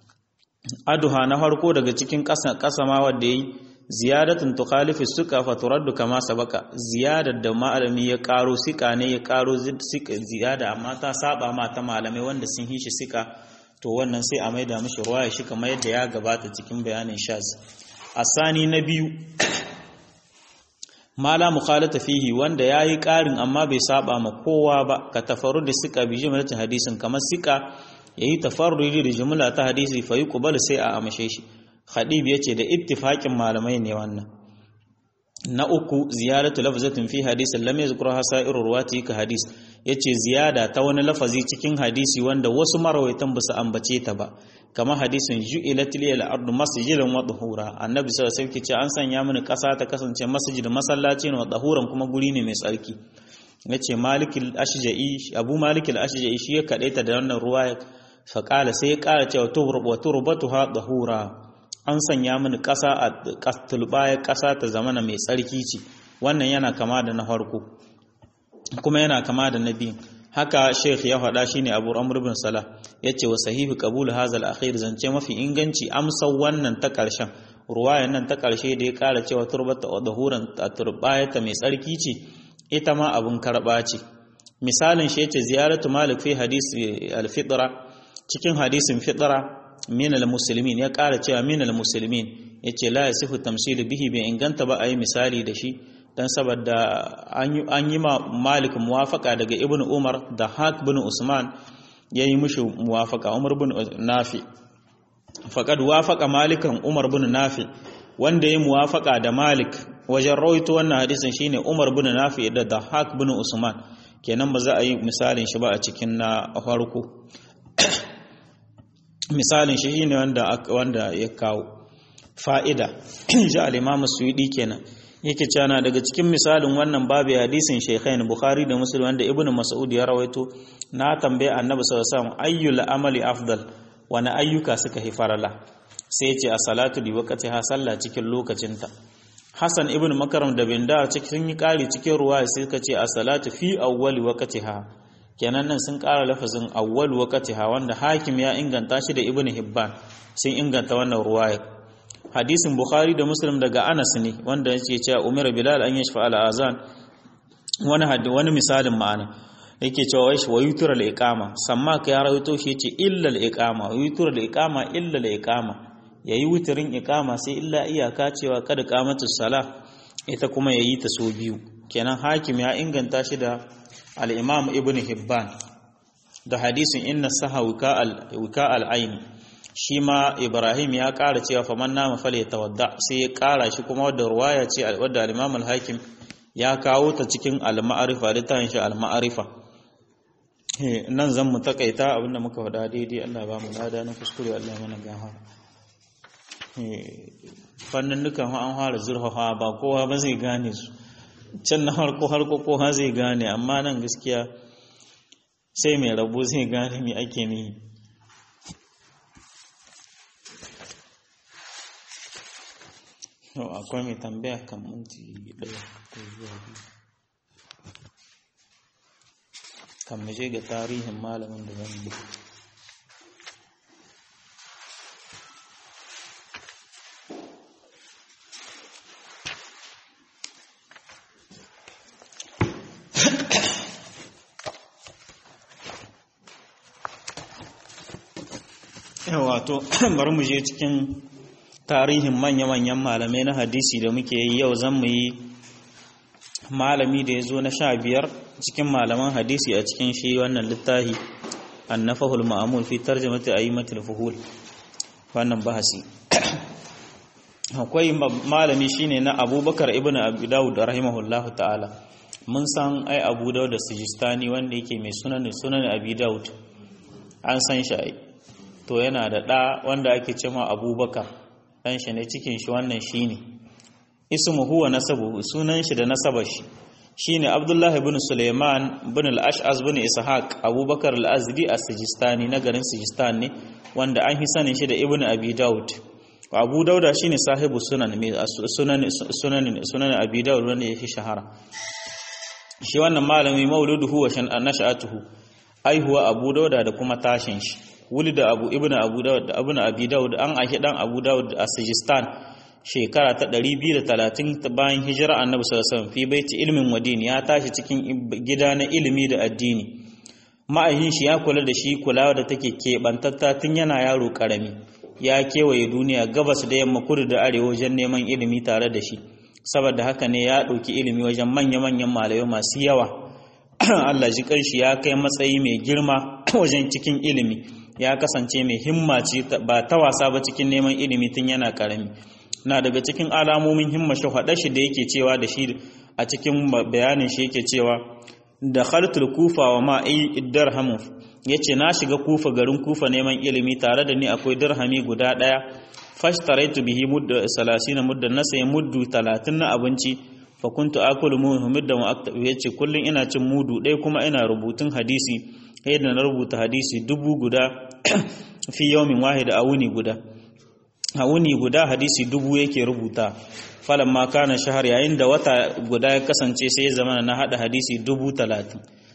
[SPEAKER 1] aduha na farko daga cikin kasama wadda yayi ziyadatun tukhalifu suka fa turaddu kama sabaka ziyadar da malami ya karo sika ne ya karo sika ziyada amma ta saba ma ta malamai wanda sun hishi sika to wannan sai a maida mishi ruwaya shi kamar yadda ya gabata cikin bayanin shaz asani na biyu mala mukhalata fihi wanda yayi karin amma bai saba ma kowa ba ka tafarru da sika bi jumlatin hadisin kamar sika yayi tafarrudi da jumla ta hadisi fa yuqbal sai a amashe shi khadib yace da ittifaqin malamai ne wannan na uku ziyaratu lafzatin fi hadisin lam yazkuru hasairu ruwati ka hadis yace ziyada ta wani lafazi cikin hadisi wanda wasu marawaitan ba su ambace ta ba kamar hadisin ju'ilat lil ardu masjidan wa tahura annabi sallallahu alaihi wasallam ce an sanya mini kasa ta kasance masjid masallaci ne wa tahuran kuma guri ne mai tsarki yace malikul ashja'i abu malikul ashja'i shi ya kadaita da wannan ruwaya fa qala sai ya kara cewa turbu turbatuha tahura an sanya mini kasa a tulbaya kasa ta zamana mai tsarki ce wannan yana kama da na farko kuma yana kama da na biyu haka sheikh ya faɗa shine abu amr bin salah yace wa sahihu qabul hadha al-akhir zance mafi inganci amsa wannan ta ƙarshen ruwayan nan ta ƙarshe da ya ƙara cewa turbata dahuran turbayata mai tsarki ce ita ma abun karɓa ce misalin shi yace ziyaratu malik fi hadisi al-fitra cikin hadisin fitra min al-muslimin ya ƙara cewa min al-muslimin yace la yasifu tamsilu bihi bai inganta ba ayi misali da shi dan saboda an yi ma malik muwafaka daga ibnu umar da hak bin usman yayi mishi muwafaka umar bin nafi faqad wafaqa malikan umar bin nafi wanda yayi muwafaka da malik wajen rawaito wannan hadisin shine umar bin nafi da dahak bin usman kenan ba za a yi misalin shi ba a cikin na farko misalin shi shine wanda wanda ya kawo fa'ida ji al-imam suyudi kenan yake cana daga cikin misalin wannan babu hadisin shaykhain bukhari da muslim wanda ibnu mas'ud ya rawaito na tambaye annabi sallallahu alaihi wasallam ayyul amali afdal wani ayyuka suka hi farala sai ya ce a salatu li waqtiha sallah cikin lokacinta hasan ibnu makaram da bin da cikin yi kari cikin ruwa sai suka ce a salatu fi awwali waqtiha kenan nan sun kara lafazin awwal waqtiha wanda hakim ya inganta shi da ibnu hibban sun inganta wannan ruwaya hadisin bukhari da muslim daga anas ne wanda yake cewa umar bilal an yashfa al azan wani haddi wani misalin ma'ana yake cewa wai wa yutura al iqama samma ka ya rawaito shi yace illa al iqama wa yutura al iqama illa al iqama yayi wutirin iqama sai illa iyaka cewa kada qamatu salah ita kuma yayi ta so biyu kenan hakim ya inganta shi da al imam ibn hibban da hadisin inna saha wika al wika al aini shi ma Ibrahim ya ƙara cewa faman nama fale tawadda sai ya ƙara shi kuma wadda ruwaya ce wadda al-Imam al-Hakim ya kawo ta cikin al-Ma'arifa littafin shi al-Ma'arifa nan zan mu takaita abinda muka faɗa daidai Allah ba mu lada na kuskure Allah mana gafara fannin dukan an fara zurfafa ba kowa ba zai gane su can na harko harko kowa zai gane amma nan gaskiya sai mai rabo zai gane me ake nihi yau akwai mai tambaya kan minti ɗaya ko zuwa biyu kan mu je ga tarihin malamin da zan yi wato bari mu je cikin tarihin manya-manyan malamai na hadisi da muke yi yau zan mu yi malami da ya zo na sha biyar cikin malaman hadisi a cikin shi wannan littahi annafahul ma'amul fi tarjamati ayyimatul fuhul wannan bahasi akwai malami shine na abubakar ibn abu dawud rahimahullahu ta'ala mun san ai abu dawud da sijistani wanda yake mai sunan sunan abi dawud an san shi ai to yana da ɗa wanda ake cewa abubakar ɗan shi ne cikin shi wannan shi ne ismu huwa nasabu sunan shi da nasabar shi shi ne abdullahi bin suleiman bin al-ash'az bin ishaq abubakar al-azdi a sijistani na garin sijistan ne wanda an fi sanin shi da ibn abi daud abu dauda shine sahibu sunan sunan sunan sunan abi daud wanda ya fi shahara shi wannan malami mauluduhu wa shan nasha'atuhu aihuwa abu dauda da kuma tashin shi wuli da abu ibn abu dawud da abu abi dawud an ahi dan abu dawud a sijistan shekara ta 230 bayan hijira annabi sallallahu alaihi wasallam fi baiti ilmin wadini ya tashi cikin gida na ilimi da addini ma'ahin shi ya kula da shi kulawa da take keɓantatta tun yana yaro karami ya kewaye duniya gabas da yamma kudu da arewa wajen neman ilimi tare da shi saboda haka ne ya ɗauki ilimi wajen manya-manyan malamai masu yawa Allah ji kanshi ya kai matsayi mai girma wajen cikin ilimi ya kasance mai himma ce ba ta wasa ba cikin neman ilimi tun yana karami na daga cikin alamomin himma shi haɗa shi da yake cewa da shi a cikin bayanin shi yake cewa da khartul kufa wa ma'i dirhamu yace na shiga kufa garin kufa neman ilimi tare da ni akwai dirhami guda daya fashtaraitu bihi mudda 30 mudda na sayi muddu 30 na abinci fa kuntu akulu muhammadan wa aktabu yace kullun ina cin mudu ɗaya kuma ina rubutun hadisi yadda na rubuta hadisi dubu guda fi yawmin wahid a wuni guda a wuni guda hadisi dubu yake rubuta falan ma kana shahar yayin da wata guda ya kasance sai ya zama na hada hadisi dubu talatin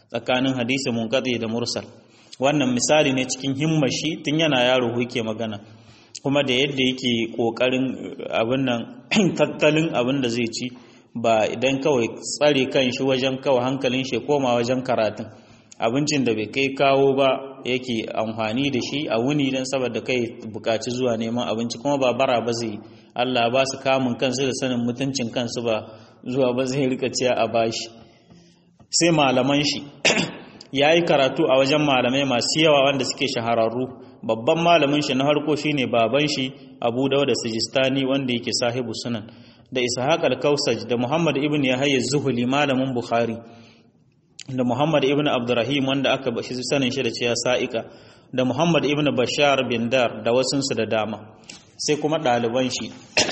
[SPEAKER 1] tsakanin hadisi munqati da mursal wannan misali ne cikin himmashi tun yana yaro yake magana kuma da yadda yake kokarin abin nan tattalin abin da zai ci ba idan kawai tsare kan shi wajen kawai hankalin shi koma wajen karatun abincin da bai kai kawo ba yake amfani da shi a wuni don saboda kai bukaci zuwa neman abinci kuma ba bara ba zai Allah ba su kamun kansu da sanin mutuncin kansu ba zuwa ba zai rika ciya a bashi sai malaman shi ya yi karatu a wajen malamai masu yawa wanda suke shahararru babban malamin shi na harko shine baban shi abu dauda sijistani wanda yake sahibu sunan da ishaq al-kausaj da muhammad ibn yahya zuhuli malamin bukhari da muhammad ibn abdurrahim wanda aka bashi sanin shi da cewa sa'ika da muhammad ibn bashar bin dar da wasunsu da dama sai kuma ɗaliban shi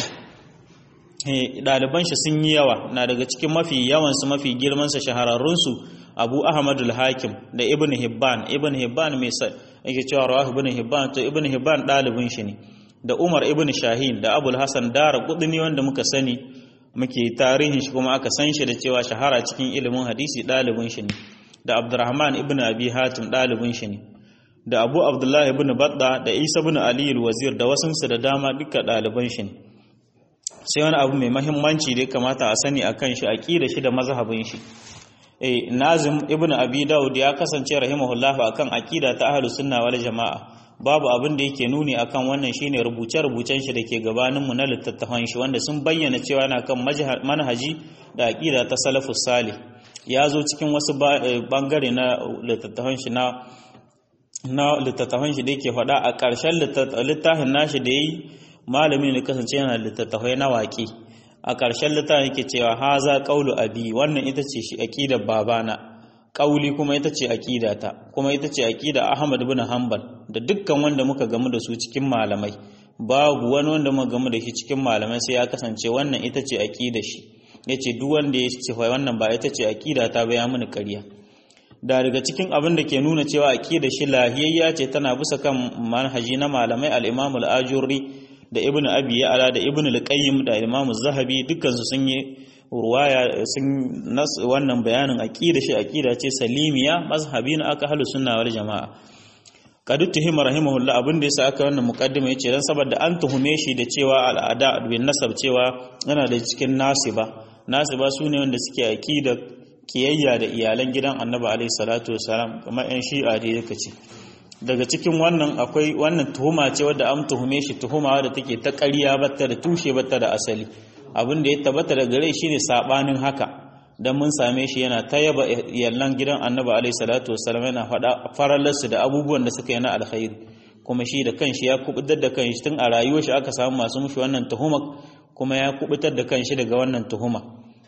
[SPEAKER 1] ɗaliban shi sun yi yawa na daga cikin mafi yawansu mafi girmansa shahararrunsu abu ahmadul hakim da ibn hibban ibn hibban mai yake cewa rawahu ibn hibban to ibn hibban ɗalibin shi ne da umar ibn shahin da abul hasan dara kudini wanda muka sani muke tarihin shi kuma aka san shi da cewa shahara cikin ilimin hadisi ɗalibin shi ne da abdurrahman ibn abi hatim ɗalibin shi ne da abu abdullahi ibn badda da isa ibn ali wazir da wasunsu da dama duka ɗaliban shi ne sai wani abu mai mahimmanci da ya kamata a sani akan shi aqida shi da mazhabin shi eh nazim ibn abi daud ya kasance rahimahullahu akan aqida ta ahlus sunna wal jamaa babu abin da yake nuni akan wannan shine rubuce-rubucen shi dake gabanin mu na littattafan shi wanda sun bayyana cewa yana kan manhaji da aqida ta salafus salih ya zo cikin wasu bangare na littattafan shi na na littattafan shi da yake faɗa a ƙarshen littafin nashi da yayi malamin da kasance yana littattafai na waƙi a ƙarshen littafin yake cewa haza qaulu abi wannan ita ce shi aqidar babana ƙauli kuma ita ce aqidata kuma ita ce aqida Ahmad ibn Hanbal da dukkan wanda muka gamu da su cikin malamai babu wani wanda muka gamu da shi cikin malamai sai ya kasance wannan ita ce aqidar shi yace duk wanda ya ce wannan ba ita ce aqidata ba ya mini ƙarya da daga cikin abin da ke nuna cewa aqidar shi lahiyayya ce tana bisa kan manhaji na malamai al-Imam al-Ajurri da ibn abi ya'ala da ibn al-qayyim da imam az-zahabi dukkan su sun yi ruwaya sun nas wannan bayanin aqida shi aqida ce salimiya mazhabi na aka halu sunna wal jamaa kadu tuhima rahimahullah abin da yasa aka wannan muqaddima yace dan saboda an tuhume shi da cewa al'ada bin nasab cewa yana da cikin nasiba nasiba sune wanda suke aqida kiyayya da iyalan gidan annabi alaihi salatu wasalam kamar yan shi'a da yake ce daga cikin wannan akwai wannan tuhuma ce wadda an tuhume shi tuhuma wadda take ta ƙarya batta da tushe batta da asali abin da ya tabbata da gare shi ne sabanin haka dan mun same shi yana ta yaba yallan gidan annabi alaihi salatu wassalam yana faɗa farallarsu da abubuwan da suka yi na alkhairi kuma shi da kanshi ya kubutar da kanshi tun a rayuwar shi aka samu masu mushi wannan tuhuma kuma ya kubutar da kanshi daga wannan tuhuma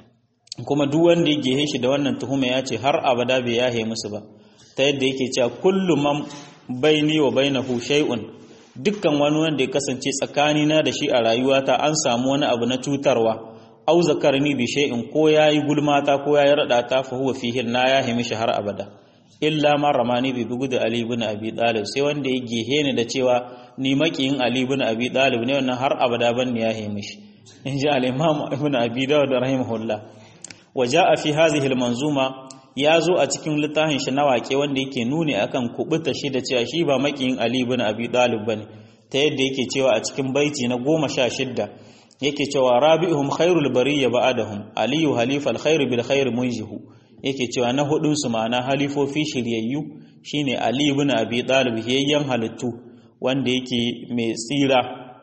[SPEAKER 1] kuma duk wanda ya gehe shi da wannan tuhuma ya ce har abada bai yahe musu ba ta yadda yake cewa kullum man baini wa bainahu shay'un dukkan wani wanda ya kasance tsakanina da shi a rayuwata an samu wani abu na cutarwa au zakarni bi shay'in ko yayi gulmata ko yayi rada ta fa huwa fihi na ya himi shi har abada illa ma ramani bi bugu da ali ibn abi talib sai wanda ya gehe ni da cewa ni makiyin ali ibn abi talib ne wannan har abada ban ya himi shi inji al-imam ibn abi dawud rahimahullah وجاء في هذه المنظومه ya zo a cikin littafin shi na waƙe wanda yake nuni akan kubuta shi da cewa shi ba makiyin Ali ibn Abi Talib bane ta yadda yake cewa a cikin baiti na goma sha shidda yake cewa rabi'uhum khairul bariyya ba'dahum aliyu halifal khair bil khair munjihu yake cewa na hudun su ma'ana halifofi shiryayyu shine Ali ibn Abi Talib yayyan halittu wanda yake mai tsira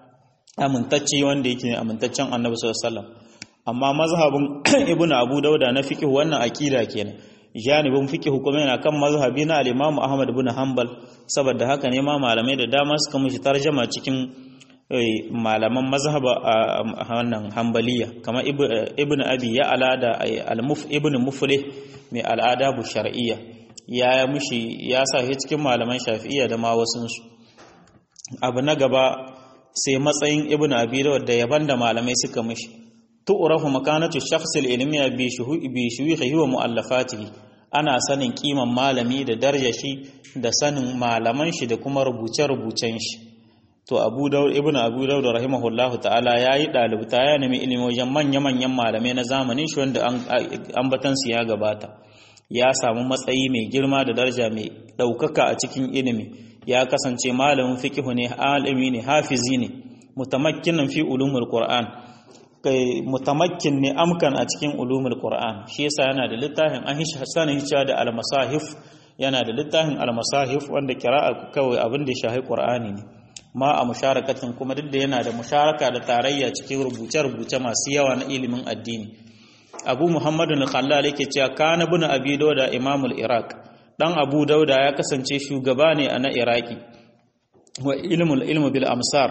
[SPEAKER 1] amintacce wanda yake amintaccen Annabi sallallahu alaihi wasallam amma mazhabin Ibn Abu Dauda na fiqh wannan akida kenan janibin fiqh kuma yana kan mazhabi na al-Imam Ahmad ibn Hanbal saboda haka ne ma malamai da dama suka mishi tarjama cikin malaman mazhaba a wannan Hanbaliya kamar Ibn Abi Ya'la da al-Muf Ibn Muflih mai al-adabu shar'iyya ya mushi ya sa shi cikin malaman Shafi'iyya da ma wasun su abu na gaba sai matsayin Ibn Abi Dawud da yaban da malamai suka mishi tu'rafu makanatu shakhs al-ilmiya bi shuyukhihi wa mu'allafatihi ana sanin kiman malami da darajar shi da sanin malaman shi da kuma rubuce-rubucen shi to Abu Dawud ibn Abu Dawud rahimahullahu ta'ala yayi dalibta ya nemi ilimi wajen manya-manyan malamai na zamanin shi wanda ambatan su ya gabata ya samu matsayi mai girma da daraja mai ɗaukaka a cikin ilimi ya kasance malamin fiqh ne alimi ne hafizi ne mutamakkinan fi ulumul qur'an kai mutamakkin ne amkan a cikin ulumul qur'an shi yasa yana da littafin an sanin cewa da al-masahif yana da littafin al-masahif wanda kira'a kawai abin da ya shahi qur'ani ne ma a musharakatin kuma duk da yana da musharaka da tarayya cikin rubuce-rubuce masu yawa na ilimin addini abu muhammadu al-khallal yake cewa kana bin abi dauda imamul iraq dan abu dauda ya kasance shugaba ne a na iraki wa ilmul ilmu bil amsar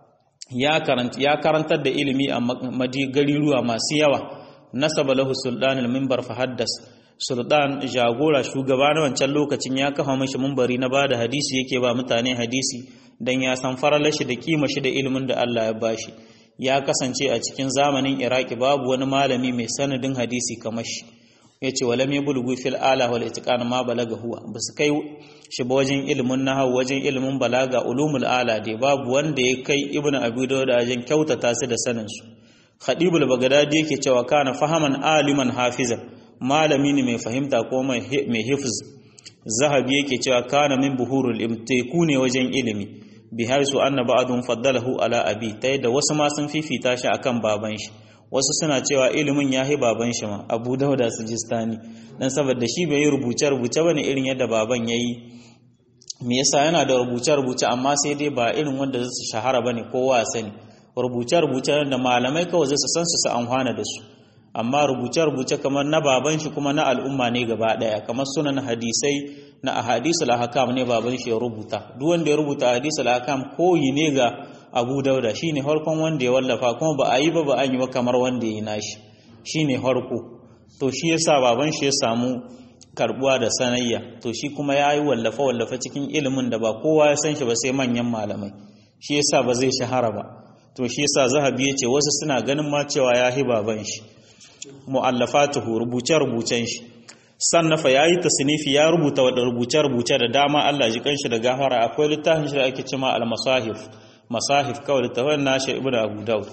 [SPEAKER 1] ya karanta ya karantar da ilimi a madi gariruwa masu yawa nasaba lahu sultan al-minbar fa haddas sultan jagora shugaba na wancan lokacin ya kafa mishi minbari na bada hadisi yake ba mutane hadisi dan ya san faralar shi da kima shi da ilimin da Allah ya bashi ya kasance a cikin zamanin iraki babu wani malami mai sanadin hadisi kamar shi ya ce walam ya bulgu fil ala wal itiqan ma balaga huwa ba su kai shi ba wajen ilimin nahwu wajen ilimin balaga ulumul ala dai babu wanda ya kai ibnu abi dawud wajen kyautata su da sanin su khadibul bagdadi yake cewa kana fahaman aliman hafizan malami ne mai fahimta ko mai hifz zahabi yake cewa kana min buhurul imtiku ne wajen ilimi bi haisu anna ba'dun faddalahu ala abi ta yadda wasu ma sun fifita shi akan baban shi wasu suna cewa ilimin yahi baban shi ma Abu Dawud Sijistani dan saboda shi bai yi rubuce rubuce bane irin yadda baban yayi me yasa yana da rubuce rubuce amma sai dai ba irin wanda zai shahara bane kowa sani rubuce rubuce da malamai kawai zai san su su amfana da su amma rubuce rubuce kamar na baban shi kuma na al'umma ne gaba daya kamar sunan hadisai na ahadisul ahkam ne baban shi ya rubuta duk wanda ya rubuta ahadisul ahkam koyi ne ga Abu Dauda shine harkon wanda ya wallafa kuma ba a yi ba ba an yi ba kamar wanda ya nashi shine harko to shi yasa baban shi ya samu karbuwa da sanayya to shi kuma ya yi wallafa wallafa cikin ilimin da ba kowa ya san shi ba sai manyan malamai shi yasa ba zai shahara ba to shi yasa zahabi ya ce wasu suna ganin ma cewa ya hi baban shi mu'allafatuhu rubuce-rubucen shi sannafa ya yi tasnifi ya rubuta wadda rubuce-rubuce da dama Allah ji kanshi da gafara akwai littafin shi da ake cima al-masahif masahif kawai littafin nashi ibnu abu daud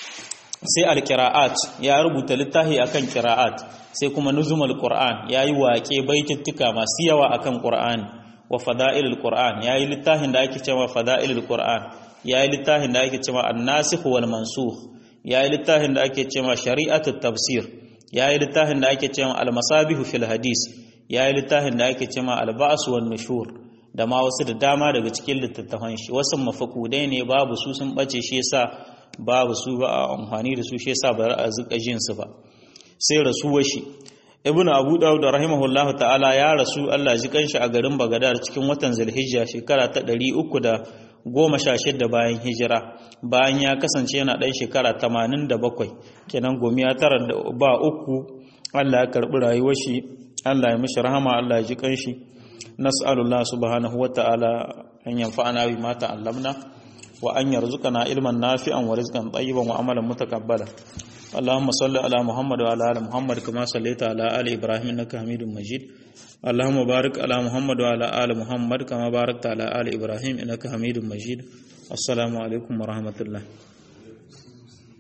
[SPEAKER 1] sai al-qira'at ya rubuta littafi akan qira'at sai kuma nuzumul qur'an yayi waƙe baitittuka masu yawa akan qur'ani wa fada'ilul qur'an yayi littafin da ake cewa fada'ilul qur'an yayi littafin da ake cewa an-nasikh wal mansukh ya yi littafin da ake cewa shari'atut tafsir ya yi littafin da ake cewa almasabihu fil hadis ya yi littafin da ake cewa alba'as wan nushur da ma wasu da dama daga cikin littattafan shi wasu mafakudai ne babu su sun bace shi yasa babu su ba a amfani da su shi yasa ba a zuka jin su ba sai rasuwar shi ibnu abu dawud rahimahullahu ta'ala ya rasu Allah ji kanshi a garin bagadar cikin watan zulhijja shekara ta 300 goma sha shidda bayan hijira bayan ya kasance yana ɗan shekara tamanin da bakwai kenan gomiya tara da ba uku Allah ya karɓi rayuwar shi Allah ya mishi rahama Allah ya ji kanshi nas'alullah subhanahu wata'ala an yanfa'ana bi ma ta'allamna wa an yarzuqana ilman nafi'an wa rizqan tayyiban wa amalan mutaqabbala اللهم صل على محمد وعلى ال محمد كما صليت على ال ابراهيم انك حميد مجيد اللهم بارك على محمد وعلى ال محمد كما باركت على ال ابراهيم انك حميد مجيد السلام عليكم ورحمه الله